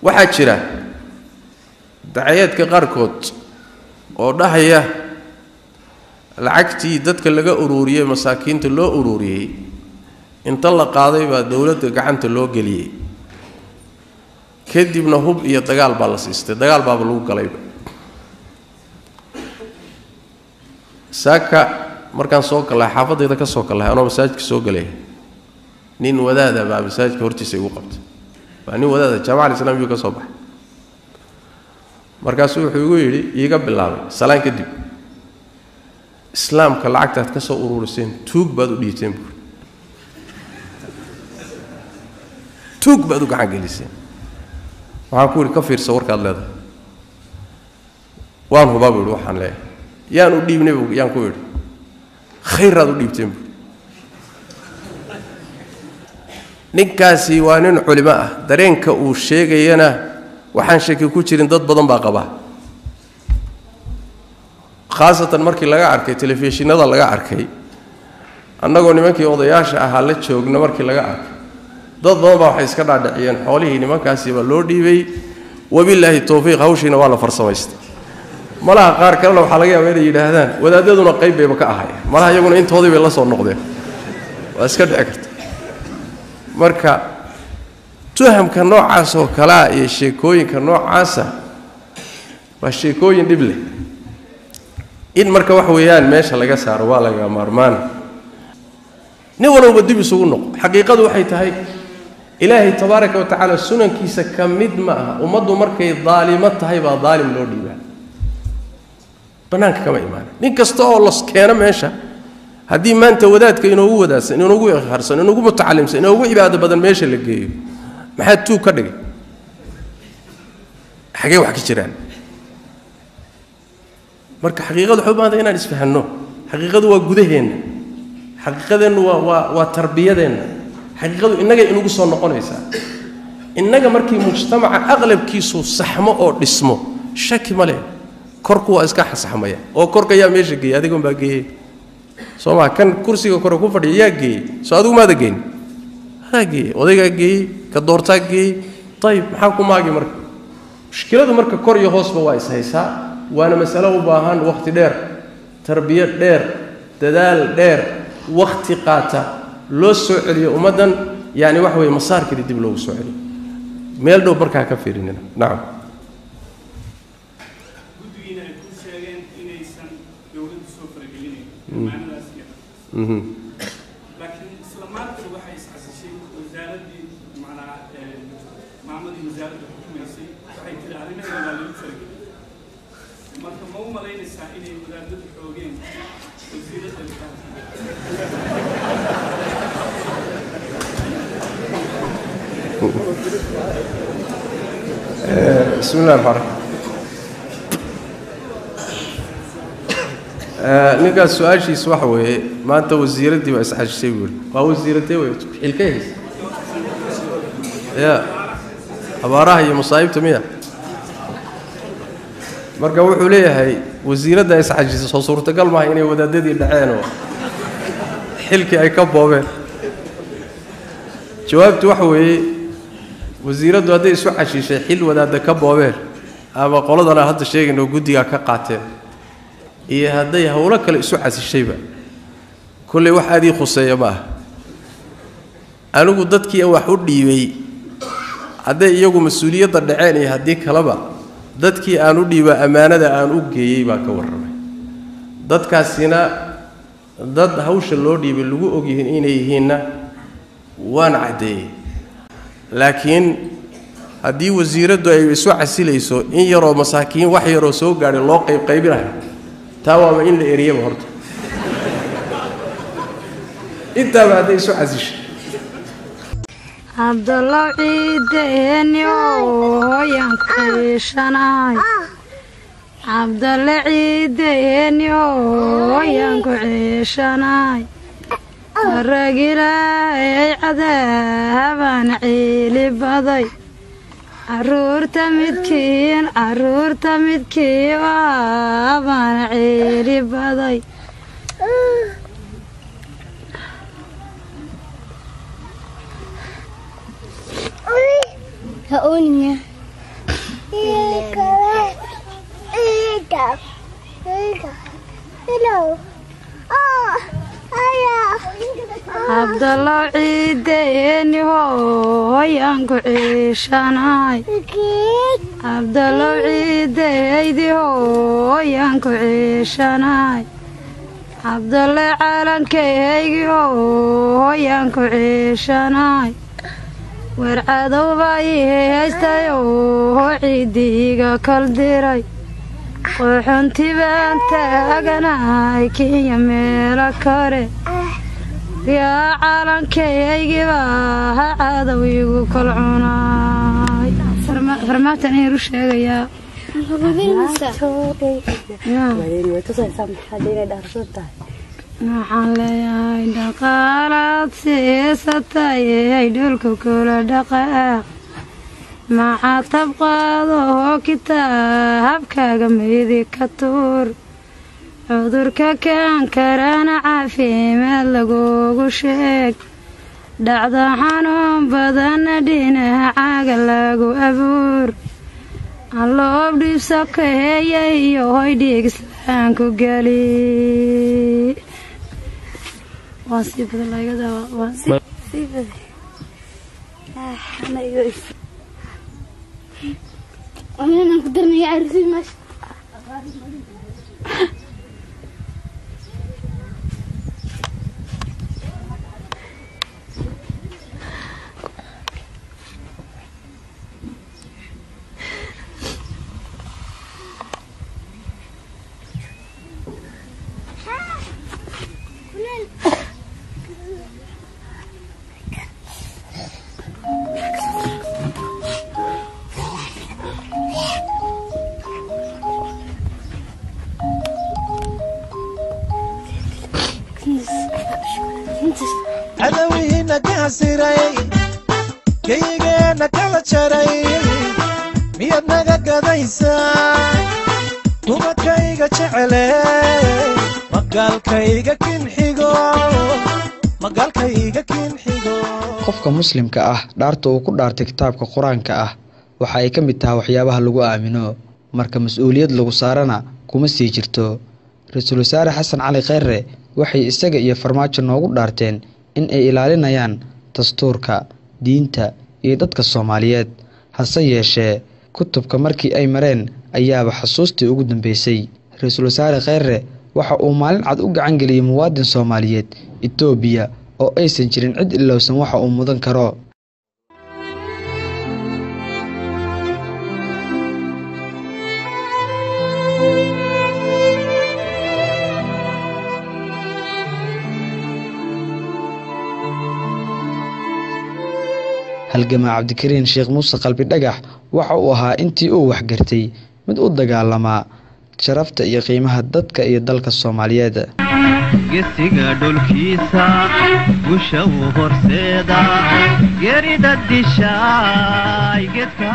waxaa jira dacayaadka qaarkood oo dhahaya lacagtii dadka laga uruuriyey masaakiinta loo uruuriyey inta la qaaday baa dowladda gacanta loo geliyey kadibna hub iyo dagaal baa la siistay dagaal baaba lagu galayba saaka markaan soo gallahay xaafadayda ka soo gallahay anoo masaajidka soo galaya nin wadaada baa masaajidka hortiisa igu qabtay waa nin wadaada jaamaca islam yuu ka soo baxay markaasuu wuxuu igu yidhi iiga bilaabay salaan kadib islaamka lacagtaad ka soo ururiseen tuug baad u dhiibteen buuri tuug baad u gacan geliseen waxaan ku yidhi ka fiirsa warkaad leedahay waan hubaa buu yidhi waxaan leeyahay yaan u dhiibnay bu yaan ku yidhi khayraad u dhiibteen buuri ninkaasi waa nin culimo ah dareenka uu sheegayana waxaan shaki ku jirin dad badan baa qabaa khaasatan markii laga arkay telefishinada laga arkay annagoo nimankii odayaasha ahaa la joogna markii laga arkay dad badan baa waxay iska dhaadhiciyeen xoolihii nimankaasiba loo dhiibay wabilaahi towfiiq hawshiina waa la farsamaystay malaha qaar kalena waxaa laga yaaba inay yidhaahdaan wadaadaduna qayb bayba ka ahay malaha iyaguna intoodii bay la soo noqdeen waa iska dhici karta marka tuhamka noocaas oo kalea iyo sheekooyinka noocaasa waa sheekooyin dhib leh in marka wax weeyaan meesha laga saaro waa laga maarmaana nin walowba dib isugu noqo xaqiiqadu waxay tahay ilaahay tabaaraka wa tacaala sunankiisa ka mid ma aha ummaddu markay daalimo tahay baa daalim loo dhiibaa bannaanka kama imaana nin kasta oo los keeno meesha haddii maanta wadaadka inoogu wadaadsan inoogu ikhaarsan inoogu mutacalimsan inoogu cibaado badan meesha la geeyo maxaa tuug ka dhigay xagee wax ka jiraan marka xaqiiqadu waxay u baahanta inaan isfahanno xaqiiqadu waa gudaheenna xaqiiqadeennu waa waa waa tarbiyadeenna xaqiiqadu innagay inugu soo noqonaysaa innaga markii mujtamaca aqlabkiisu saxmo oo dhismo shaki ma leh korku waa iska saxmaya oo korka yaa meesha geeyey adigon baa geeyey soo maa kan kursiga kore ku fadhiya yaa geeyey soo adigu maada geyn adaa geeyey odaygaa geeyey ka doortaa geeyey ayib maxaa ku maagi marka mushkiladu marka kor iyo hoosba waa ishaysaa waana masalo u baahan wakhti dheer tarbiya dheer dadaal dheer wakhti qaata loo soo celiyo ummaddan yani waxa weye masaarkeeda dib loogu soo celiyo meel dhow markaa ka fiirinina nacam guddigiina ay ku sheegeen inaysan dowladdu soo faragelinayn amaanadaas iyo laakiin isla maanta waxay iscasishay wasaaraddii macnaa maamadii wasaaradda xukumaysay waxay tiri arrimaheeda waa lagu faragelin marka ma u malaynaysaa inay wadaadadu xoogeen wasiiradda بسم الله الرحمن الرحيم ninkaas su-aashiis waxa weeye maanta wasiiraddii baa isxashishay buuri waa wasiiradee wey xilkay haysa ya abaaraha iyo masaa'ibta miya marka wuxuu leeyahay wasiiradda isxashisay soo suurtagal maaha inay wadaadadii dhaceen oo xilkii ay ka boobeen jawaabtu waxa weeye wasiiraddu hadday isu xashiishay xil wadaadda ka boobeen ama qoladana hadda sheegayno guddigaa ka qaateen iyo hadday howlo kale isu xasishayba kolley wax aad ii khuseeya ma aha anigu dadkii wax u dhiibay hadday iyagu mas-uuliyadda dhaceen iyo haddii kaleba dadkii aan u dhiiba ammaanada aan u geeyey baa ka warramay dadkaasina dad hawsha loo dhiibay lagu ogyihiin inay yihiinna waan caddeeyey laakiin haddii wasiiraddu ay isu casilayso in yaroo masaakiin wax yaroo soo gaadhay loo qaybqaybinayo taa waaba in la eriyaba horta intaaba hadday isu casishay cabdallow ciideeni ooyan kuciishanaay cabdalle ciideeni ooyan ku ciishanaay aragilaayay cadaaban ciili baday caruurta midkiin caruurta midkii waaban ciili baday Ha ooninga. cabdallow ciideeni hooyaan ku ciishanaay cabdallow ciideydi hooyaan ku ciishanaay cabdalle calankaygi hooyaan ku ciishanaay weer cadowbaa ii haystay oo ciidiiga kal diray qooxunti baan taaganahay kenya meelo kale yaa calankaygi baa ha cadow igu kal cunaay farmaatan ayaan u sheegayaa waxaan leeyahay dhaqaalaad siisatay ay dhulka kula dhaqaaq maxaa tabqaado oo kitaabkaaga meedi ka tuur cudurka kaan karana caafimaad lagugu sheeg dhacda xanuun badanna dhinacaaga lagu abuur alloob dhibso ka heeya iyo hoy dhiig islaanku geli cadawihiina ka hasiray geygeenna kala jaray miyaad naga gadaysaa dumakayga jecele magaalkayga kinxigo magaalkayga kinxigo qofka muslimka ah dhaarta uu ku dhaartay kitaabka qur-aanka ah waxa ay ka mid tahay waxyaabaha lagu aamino marka mas-uuliyad lagu saarana kuma sii jirto ra-iisul wasaare xasan cali kheyre waxay isaga iyo farmaajo noogu dhaarteen in ay ilaalinayaan dastuurka diinta iyo dadka soomaaliyeed hase yeeshee kutubka markii ay mareen ayaaba xusuustii ugu dambeysay ra-iisul wasaare kheyre waxa uu maalin cad u gacan geliyey muwaadin soomaaliyeed etoobiya oo aysan jirin cid ilowsan waxa uu mudan karo halgamaa cabdikariin sheekh muuse qalbi dhagax waxa uu ahaa intii uu waxgartay mid u dagaalamaa sharafta iyo qiimaha dadka iyo dalka soomaaliyeed gesiga dhulkiisa gusha uu horseeda gerida dishaay gedka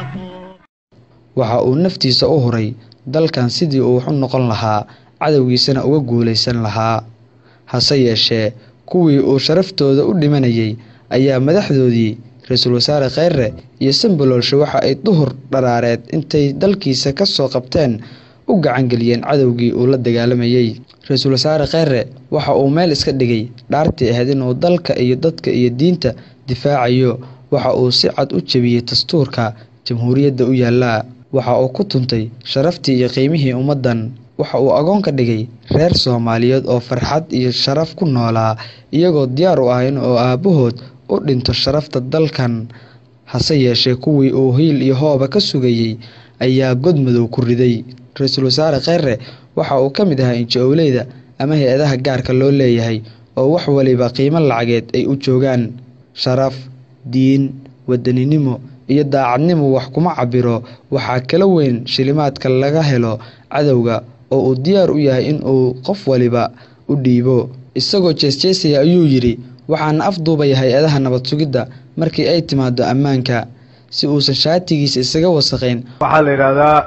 waxa uu naftiisa u huray dalkan sidii uu wax u noqon lahaa cadowgiisana uga guulaysan lahaa hase yeeshee kuwii uu sharaftooda u dhimanayay ayaa madaxdoodii ra-iisul wasaare kheyre iyo sambaloolshe waxa ay duhur dharaareed intay dalkiisa ka soo qabteen u gacangeliyeen cadowgii uu la dagaalamayey ra-iisul wasaare kheyre waxa uu meel iska dhigay dhaartii ahayd inuu dalka iyo dadka iyo diinta difaacayo waxa uu si cad u jebiyey dastuurka jamhuuriyadda u yaallaa waxa uu ku tuntay sharaftii iyo qiimihii ummaddan waxa uu agoon ka dhigay reer soomaaliyeed oo farxad iyo sharaf ku noolaa iyagoo diyaar u ah in uu aabbahood u dhinto sharafta dalkan hase yeeshee kuwii uu hiil iyo hooba ka sugayey ayaa god madow ku riday ra-iisul wasaare kheyre waxa uu ka mid ahaa inji-owleyda ama hay-adaha gaarka loo leeyahay oo wax waliba qiimo lacageed ay u joogaan sharaf diin wadaninimo iyo daacadnimo wax kuma cabiro waxaa kala weyn shilimaadka laga helo cadowga oo uu diyaar u yahay in uu qof waliba u dhiibo isagoo jeesjeesaya ayuu yidhi waxaana afduubaya hay-adaha nabad sugidda markii ay timaado ammaanka si uusan shaatigiisa isaga wasaqayn waxaa la yidhaahdaa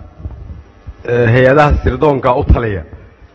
hay-adaha sirdoonka u taliya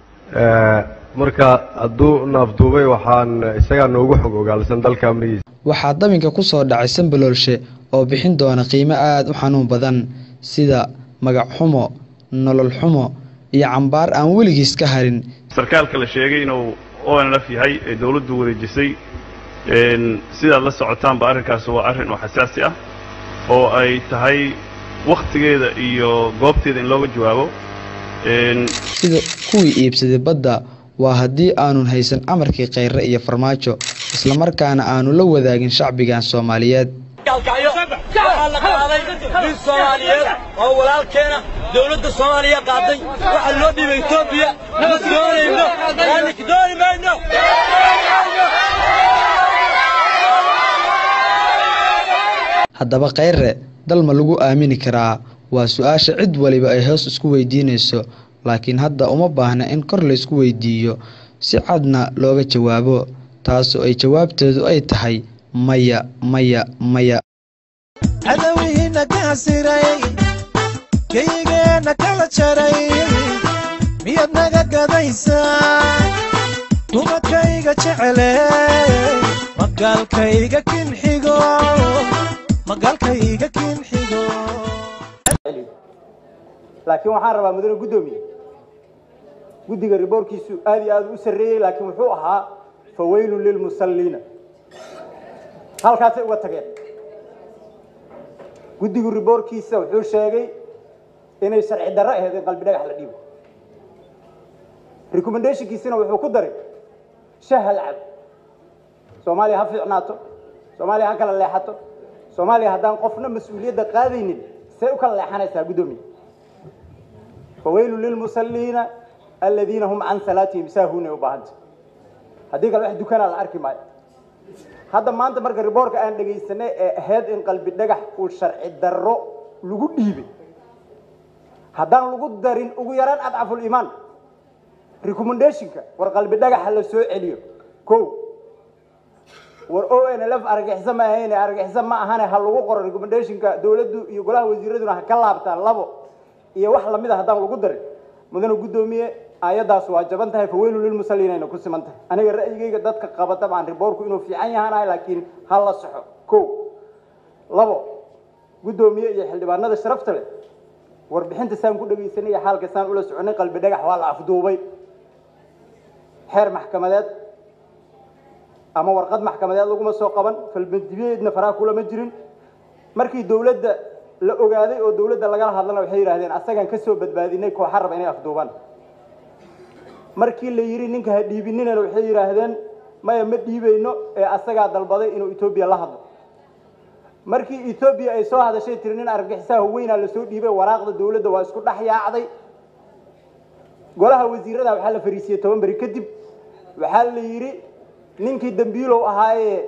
marka hadduu na afduubay waxaan isagaa noogu xog ogaalsan dalka amnigiisa waxaa dabinka ku soo dhacay sambaloolshe oo bixin doona qiimo aada u xanuun badan sida magac xumo nolol xumo iyo cambaar aan weligiis ka harin sarkaalka la sheegay inuu onlf yahay ee dowladdu wareejisay een, sidaad la socotaanba arrinkaas waa arrin oo xasaasi ah oo ay tahay wakhtigeeda iyo goobteeda in looga jawaabo een, sida kuwii iibsaday badda waa haddii aanun haysan amarkii khayre iyo farmaajo islamarkaana aanu la wadaagin shacbigan soomaaliyeed waxaa la qaaday nin soomaaliyeed oo walaalkeena dowladda soomaaliya qaaday waxaa loo dhiibay etoobiya ma doonayno aanik dooni mayno haddaba khayre dal ma lagu aamini karaa waa su-aasha cid waliba ay hoos isku weydiinayso laakiin hadda uma baahna in kor laysku weydiiyo si cadna looga jawaabo taasoo ay jawaabteedu ay tahay maya maya maya cadawihiina ka hasiray geygeenna kala jaray miyaad naga gadaysaa dumakayga jecele magaalkayga kinxigo magaalkayga kinxigo laakiin waxaan rabaa mudane guddoomiye guddiga riboorkiisu aad iyo aad u sarreeyey laakiin wuxuu ahaa fawaylun lilmusalliina halkaasay uga tageen guddigu riboorkiisa wuxuu sheegay inay sharci darro ahayd in qalbi dhagax la dhiibo recommendationkiisina wuxuu ku daray shahal cab soomaaliya ha fiicnaato soomaaliya ha kala leexato soomaaliya haddaan qofna mas-uuliyadda qaadaynin say u kala leexanaysaa guddoomiye fawaylun lilmusalliina aladiina hum can salaatihim saahuunay u baahanta haddii kale wax dukanaa la arki maayo hadda maanta marka riboorka aan dhegaysanay ee ahayd in qalbi dhagax uu sharci darro lagu dhiibay haddaan lagu darin ugu yaraan adcaful iimaan recommendationka war qalbi dhagaxa la soo celiyo ko war o n l f argixisa ma ahayne argixisa ma ahane ha lagu qoro recommendationka dowladdu iyo golaha wasiiraduna ha ka laabtaan labo iyo wax lamid a haddaan lagu darin mudane guddoomiye aayaddaas waa jaban tahay faweylu lilmusalliinayna ku siman tahay aniga ra'yigayga dadka qaba dabcan riboorku inuu fiican yahanahay laakiin ha la soxo ko labo guddoomiye iyo xildhibaanada sharafta leh warbixinta saan ku dhegaysanay iyo xaalka saan ula soconay qalbi dhagax waa la afduubay xeer maxkamadeed ama warqad maxkamadeed laguma soo qaban falbandibiyeedna faraha kulama jirin markii dowladda la ogaaday oo dowladda lagala hadlana waxay yidhaahdeen asagaan ka soo badbaadinay kooxa raba inay afduubaan markii la yidhi ninka ha dhiibinina waxay yidhaahdeen maya ma dhiibayno ee asagaa dalbaday inuu etoobiya la hadlo markii etoobiya ay soo hadashay tiri nin argagixisaha weynaa lasoo dhiibay waraaqda dowladda waa isku dhex yaacday golaha wasiirada waxaa la fariisiyey toban beri kadib waxaa la yidhi ninkii dambiilow ahaayee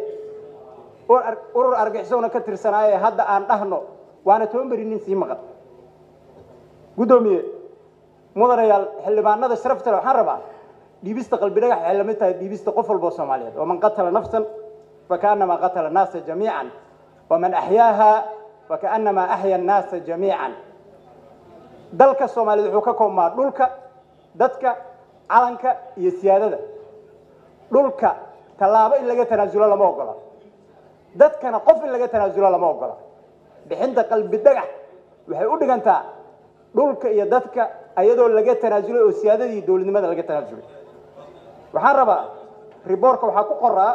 urur argixisowna ka tirsanaaye hadda aan dhahno waana toban beri nin sii maqan guddoomiye mudanayaal xildhibaanada sharafta le waxaan rabaa dhiibista qalbi dhagax waxay lamid tahay dhiibista qof walboo soomaaliyeed waman qatala nafsan fakaannamaa qatala annaasa jamiican waman axyaaha fakaannamaa axya annaasa jamiican dalka soomaaliyeed wuxuu ka koobmaa dhulka dadka calanka iyo siyaadada dhulka tallaabo in laga tanaasulo lama ogola dadkana qof in laga tanaasulo lama ogola bixinta qalbi dhagax waxay u dhigantaa dhulka iyo dadka ayadoo laga tanaasulay oo siyaadadii dowladnimada laga tanaasulay waxaan rabaa riboorka waxaa ku qoraa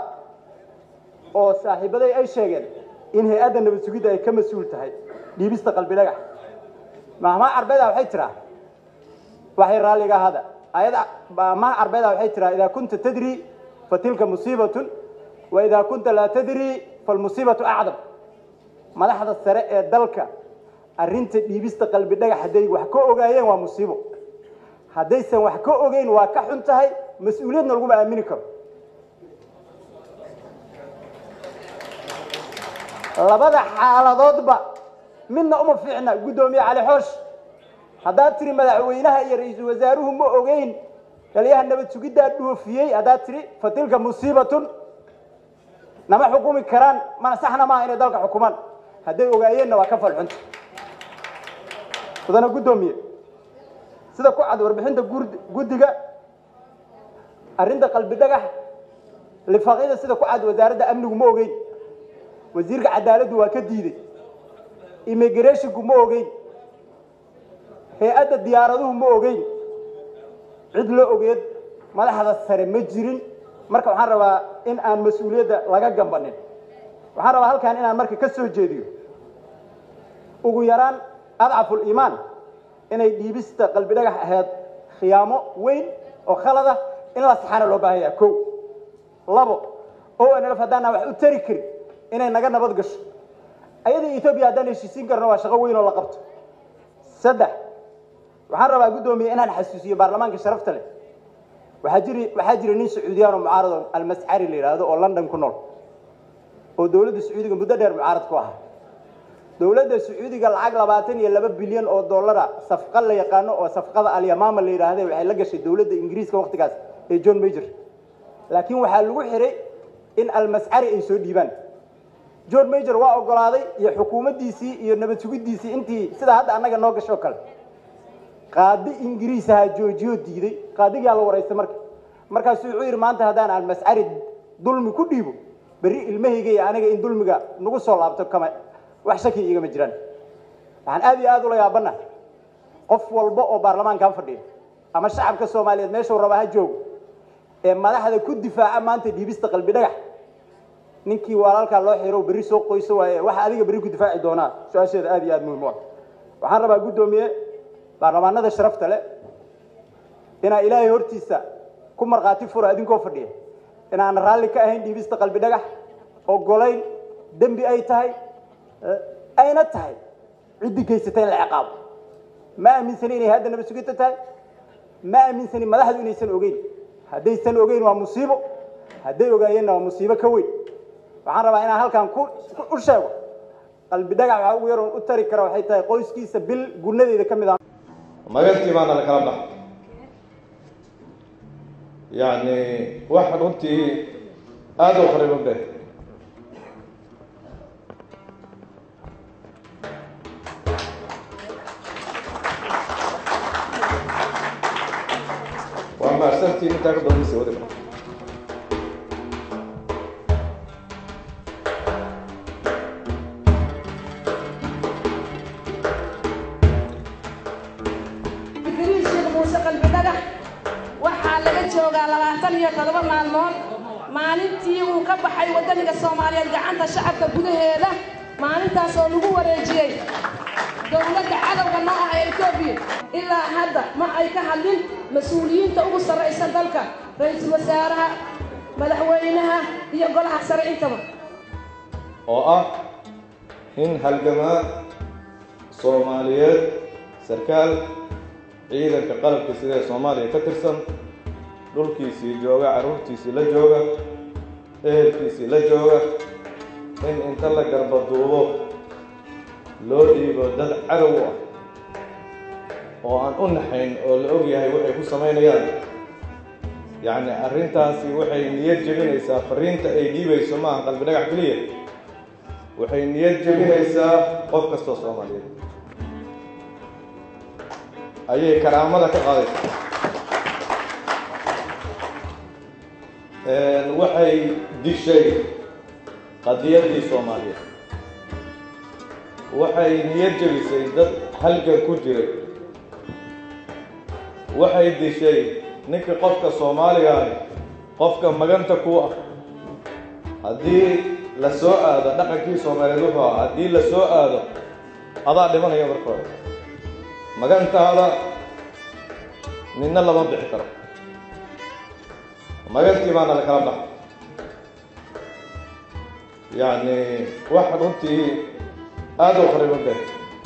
oo saaxiibaday ay sheegeen in hay-adda nabad sugidda ay ka mas-uul tahay dhiibista qalbi dhagax mahmaha carbeeda waxay tiraa waxay raalliga ahada ayada mahmaha carbeeda waxay tiraa idaa kunta tadri fatilka musiibatun wa idaa kunta laa tadri falmusiibatu acdam madaxda sare ee dalka arrinta dhiibista qalbi dhagax hadday wax ka ogaayeen waa musiibo haddaysan wax ka ogeyn waa ka xun tahay mas-uuliyadna laguma aamini karo labada xaaladoodba midna uma fiicna guddoomiye cali xoosh haddaad tiri madaxweynaha iyo ra-iisul wasaaruhu ma ogeyn taliyaha nabad sugiddaa dhoofiyey haddaad tiri fatilka musiibatun nama xukumi karaan mana saxna maaha inay dalka xukumaan hadday ogaayeenna waa ka falxunta mudane guddoomiye sida ku cad warbixinta guddiga arrinta qalbi dhagax lifaaqyada sida ku cad wasaaradda amnigu ma ogeyn wasiirka cadaaladdu waa ka diiday immigrationku ma ogeyn hay-adda diyaaraduhu ma ogeyn cid la ogeed madaxda sare ma jirin marka waxaan rabaa in aan mas-uuliyadda laga gambanin waxaan rabaa halkan inaan marka ka soo jeediyo ugu yaraan adcaful iimaan inay dhiibista qalbi dhagax ahayd khiyaamo weyn oo khalada in la saxaana loo baahan yaha kow labo o nlf haddaanaan wax u tari karin inay naga nabad gasho ayada etoobiya haddaan heshiisiin karno waa shaqo weyn oo la qabto saddex waxaan rabaa guddoomiye inaan xasuusiyo baarlamaanka sharafta leh waxaa jiri waxaa jira nin sacuudiyaan oo mucaarad oo almascari la yidhaahdo oo london ku nool oo dowladda sacuudiga muddo dheer mucaarad ku ahaa dowladda sacuudiga lacag labaatan iyo laba bilyan oo dollara safqa la yaqaano oo safqada alyamaama la yidhaahde waxay la gashay dowladda ingiriiska waktigaas ee john major laakiin waxaa lagu xiray in almascari ay soo dhiibaan john major waa ogolaaday iyo xukuumaddiisii iyo nabad sugiddiisii intii sidaa hadda annaga noo gasho kale qaadi ingiriis ahaa joojiyoo diiday qaadigaa la waraystay marka markaasuu wuxuu yidhi maanta haddaan almascari dulmi ku dhiibo berri ilmahayga iyo aniga in dulmiga nagu soo laabto kama wax shaki igama jiraan waxaan aad iyo aad ula yaabana qof walba oo baarlamaankan fadhiya ama shacabka soomaaliyeed meeshuu raba ha joogo ee madaxda ku difaaca maanta dhiibista qalbi dhagax ninkii walaalkaa loo xiro berri soo qoyso waaye waxa adiga berri ku difaaci doonaa su-aasheeda aad iyo aad muhiim u ah waxaan rabaa guddoomiye baarlamaanada sharafta leh inaa ilaahay hortiisa ku markhaati fura idinkoo fadhiya inaan raalli ka ahayn dhiibista qalbi dhagax ogolayn dembi ay tahay ayna tahay ciddii geysatay in la ciqaabo ma aaminsani inay hadda nabad sugidta tahay ma aaminsani madaxdu inaysan ogeyn haddaysan ogeyn waa musiibo hadday ogaayeenna waa musiibo ka weyn waxaan rabaa inaan halkan ku u sheego qalbi dhagax waxaa ugu yaroon u tari kara waxay tahay qoyskiisa bil gunadeeda ka mid ah magantii baana la kala bax yacni wax runtii aada u qariban be waa mahadsantiin intaa ka doonaysa wadi digriin sheekh muuse qalbi dhagax waxaa laga joogaa labaatan iyo todoba maalmood maalintii uu ka baxay waddaniga soomaaliyeed gacanta shacabka gudaheeda maalintaas oo lagu wareejiyey dowladda cadowga noo ah ee etoobiya ilaa hadda ma ay ka hadlin mas-uuliyiinta ugu sarraysa dalka ra-iisul wasaaraha madaxweynaha iyo golaha sare intaba oo ah in halgamaa soomaaliyeed sarkaal ciidanka qalabka sida ee soomaaliya ka tirsan dhulkiisii jooga carruurtiisii la jooga ehelkiisii la jooga in inta la garbaduubo loo dhiibo dad cadow ah oo aan u naxayn oo la og yahay waxay ku samaynayaan yacni arrintaasi waxay niyad jebinaysaa fariinta ay dhiibayso maaha qalbi dhagax keliya waxay niyad jebinaysaa qof kastoo soomaaliyeed ayay karaamada ka qaadaysaa waxay dishay qadiyaddii soomaaliyeed waxay niyad jebisay dad halgan ku jiray waxay dishay ninkii qofka soomaaliga ahi qofka maganta ku ah haddii la soo aado dhaqankii soomaaliyeed wuxuu ah haddii la soo aado adaa dhimanaya marka hore magantaada midna lama bixi karo magantii baana la kala baxa yacni wax runtii aada u qariban be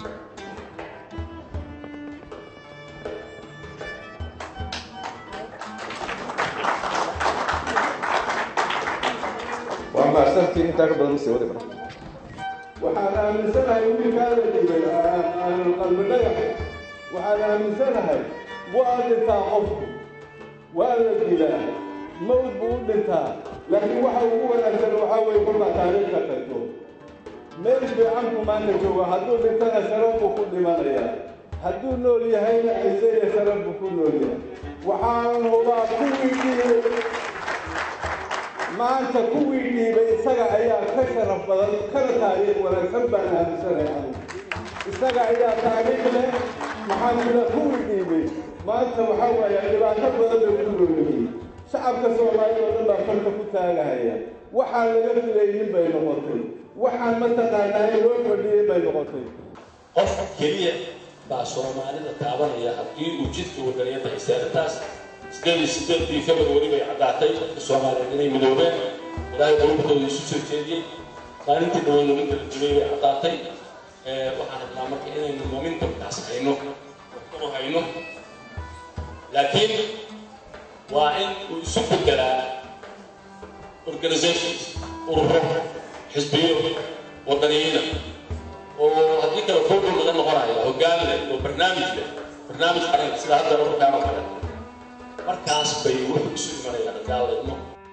waa mahadsantiin intaa ka badan mase wadi mara waxaan aaminsanahay wiilkaada dhibay qalbi dhagax waxaan aaminsanahay waa dhintaa qofku waa la dilaa mawd buu u dhintaa laakiin waxa ugu wanaagsan waxaa weeye kolkaa taariikhka tagto meel fiicanku maanta jooga hadduu dhintana sharaf buu ku dhimanayaa hadduu nool yahayna ciise iyo sharaf buu ku nool yahay waxaan hubaa kuwii dhiibay maanta kuwii dhiibay isaga ayaa ka sharaf badan kana taariikh wanaagsan baan aaminsanahay anigu isaga ayaa taariikh leh maxaan kula kuwii dhiibay maanta waxaa waaye dhibaato badan bay ku noolyihiin shacabka soomaalida oo dhan baa falka ku taagahaya waxaan laga filaynin bay noqotay waxaan mataqaanaa in loo fadhiyey bay noqotay qof keliya baa soomaalida taabanaya haddii uu jidka wadaniyadda haystay arrintaas sideed iyo sideedii februari bay caddaatay dadka soomaaliyeed inay midoobeen ilaahay qulubtooda isu soo jeediyey maalintii dhawan luminta la jibay bay caddaatay waxaan rabnaa marka inaynu momentumkaas hayno u hayno laakiin waa in uu isu bedelaa organizations ururo xisbiyo wadaniyiina oo haddii kale fogo laga noqonaya hoggaan leh oo barnaamij leh barnaamij qaran sida hadda ururkaan oo kale markaas bay wuxuu isu imanayaan gaaladno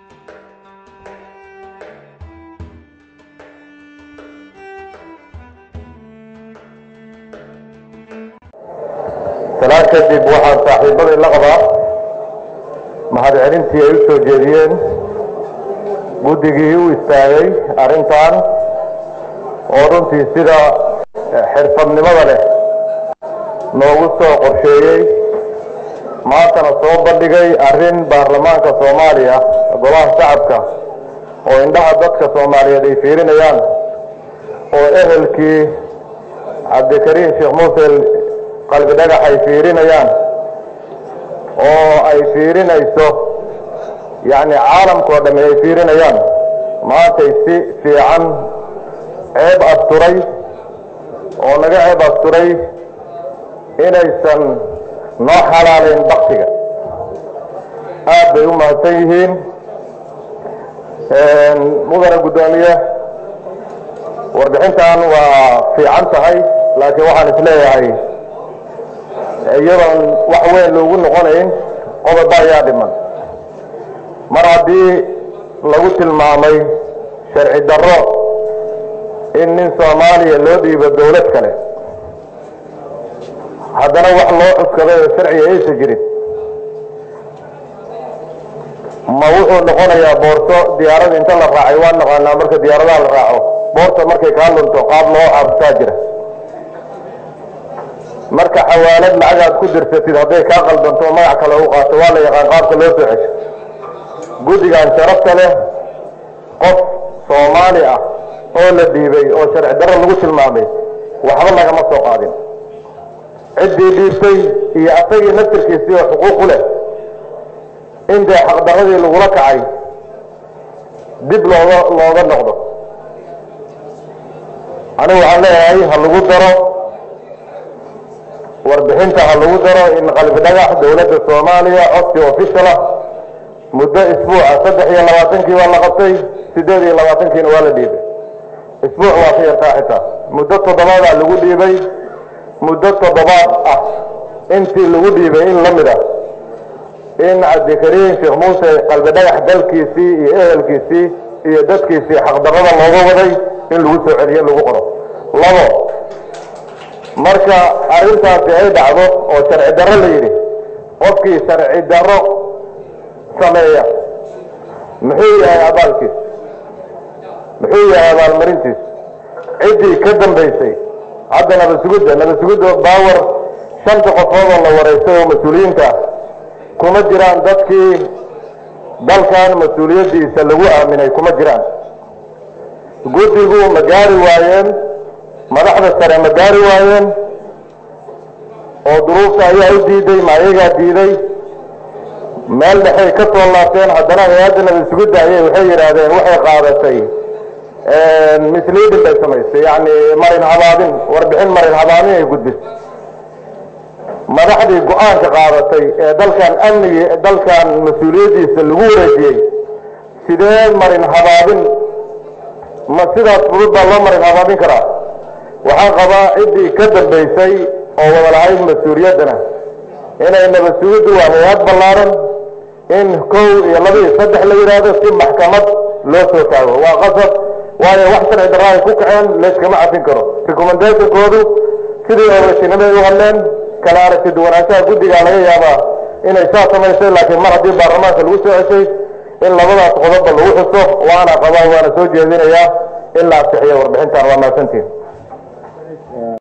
salaan kadib waxaan saaxiibadii la qabaa mahadcelintii ay u soo jeediyeen guddigii u istaagay arrintan oo runtii sida xirfadnimada leh noogu soo qorsheeyey maantana soo bandhigay arrin baarlamaanka soomaaliya golaha shacabka oo indhaha dadka soomaaliyeed ay fiirinayaan oo ehelkii cabdikariim sheekh muuse qalbi dhagax ay fiirinayaan oo ay fiirinayso yacni caalamkao dhamme ay fiirinayaan maantay si fiican ceeb asturay oo naga ceeb asturay inaysan noo xalaalayn baktiga aad bay u mahadsan yihiin mudana guddoomiye warbixintan waa fiican tahay laakiin waxaan isleeyahay iyadoon wax weyn loogu noqonayn qodoba ayaa dhiman mar haddii lagu tilmaamay sharci darro in nin soomaaliya loo dhiibo dawlad kale haddana wax loo cuskaday oo sharciga aysa jirin ma wuxuu noqonayaa boorso diyaarada inta la raacay waa naqaanaa marka diyaaradaha la raaco boorta markay kaa lunto qaab loo xaabsaa jira marka xawaalad lacag aad ku dirsatid hadday kaa qaldanto magac kale u qaato waa la yaqaan qaabka loo soo cesho guddigan sharafta leh qof soomaali ah oo la dhiibay oo sharci darro lagu tilmaamay waxba lagama soo qaadin ciddii dhiibtay iyo asagii naftirkiisii oo xuquuq u leh in dee xaqdarradii lagula kacay dib looga looga noqdo anigu waxaan leeyahay ha lagu daro warbixinta ha lagu daro in qalbi dhagax dowladda soomaaliya codsi official ah muddo isbuuca saddex iyo labaatankii waa la qabtay siddeed iyo labaatankiina waa la dhiibay isbuuc waa ka yartaa xitaa muddo toddobaadaa lagu dhiibay muddo toddobaad ah intii lagu dhiibay in la mid ah in cabdikariim sheekh muuse qalbi dhagax dalkiisii iyo ehelkiisii iyo dadkiisii xaqdarrada looga waday in lagu soo celiyo lagu qoro labo marka arrintaasi ay dhacdo oo sharci darro la yidhi qofkii sharci darro sameeya muxuu yahay abaalkiis muxuu yahay abaalmarintiis ciddii ka dambaysay hadda nabasugudda nabasugudda baawar shanta qofood oo la wareystay oo mas-uuliyiinta ah kuma jiraan dadkii dalkan mas-uuliyaddiisa lagu aaminay kuma jiraan guddigu ma gaari waayeen madaxda sare ma gaari waayeen oo duruufta ayaa u diiday ma ayagaa diiday meel dhexay ka soo laabteen haddana hay-adda nabasugudda ayay waxay yidhaahdeen waxay qaadatay misleading bay samaysay yacni marin habaabin warbixin marin habaabin ay gudbisay madaxdii go-aanka qaadatay ee dalkan amnigii dalkan mas-uuliyaddiisa lagu wareejiyey sidee marin habaabin ma sidaas fudud baa loo marin habaabin karaa waxaan qabaa ciddii ka dambaysay oo wada lahayd mas-uuliyaddana inay nabasugiddu waa hay-ad ballaaran in kow iyo laba iyo saddex la yidhaahdo si maxkamad loo soo taago waa qasab waayo wax sharci darra ay ku kaceen layskama cafin karo recommendationkoodu sidii oorashinimay u hadleen kala aragti duwanaanshaha guddigaa laga yaabaa inay saa samaysay laakiin mar haddii baarlamaanka lagu soo ceshay in labadaas qodobba lagu xuso waana qabaa waana soo jeedinayaa in la ansixiyo warbixintan waa mahadsantiin